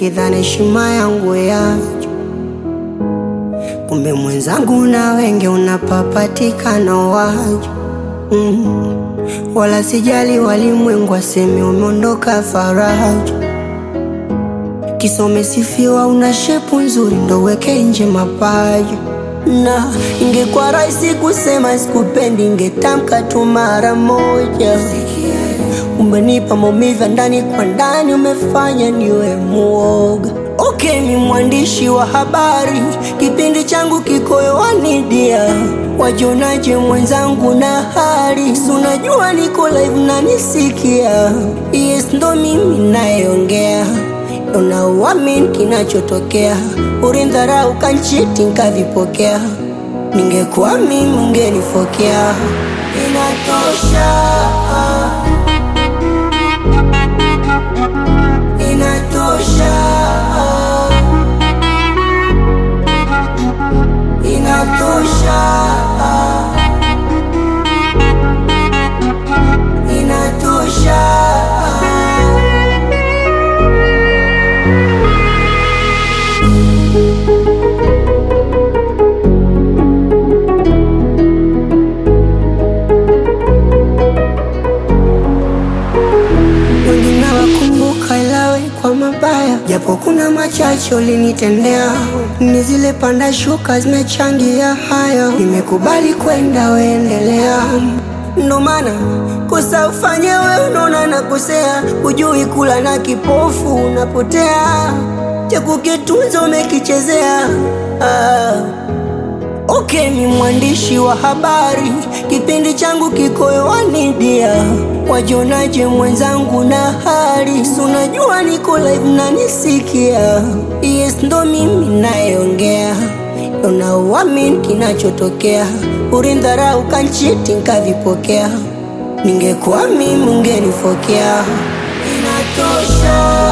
nikidhani heshima yangu yacho, kumbe mwenzangu na wenge unapapatikana wacho mm. Wala sijali walimwengu waseme umeondoka faraja, kisome sifiwa, una shepu nzuri ndo weke nje mapaja na ingekuwa rahisi kusema sikupendi, ingetamka tu mara moja. Umenipa maumivu ya ndani kwa ndani, umefanya niwe muoga. Okay, mi mwandishi wa habari, kipindi changu kiko hewani dia, wajionaje mwenzangu na hali? Si unajua niko live na nisikia, yes, ndo mimi nayeongea unauamini kinachotokea, ulindharau kanchiti nkavipokea, ningekuwa mimi ungenifokea. Inatosha, inatosha, inatosha, inatosha. wengine wakumbuka ilawe kwa mabaya, japo kuna machache ulinitendea. Ni zile panda shuka zimechangia haya, nimekubali kwenda, weendelea. Ndo maana kosa ufanye we, unaona nakosea, hujui kula na kipofu unapotea, cha kukitunza umekichezea ah. Okay, ni mwandishi wa habari, kipindi changu kiko hewani dia, wajionaje mwenzangu na hali? Si unajua niko live na nisikia, yes, ndo mimi nayeongea, unauamini kinachotokea, ulindharau kanchiti nkavipokea, ningekuwa mimi ungenifokea. Inatosha.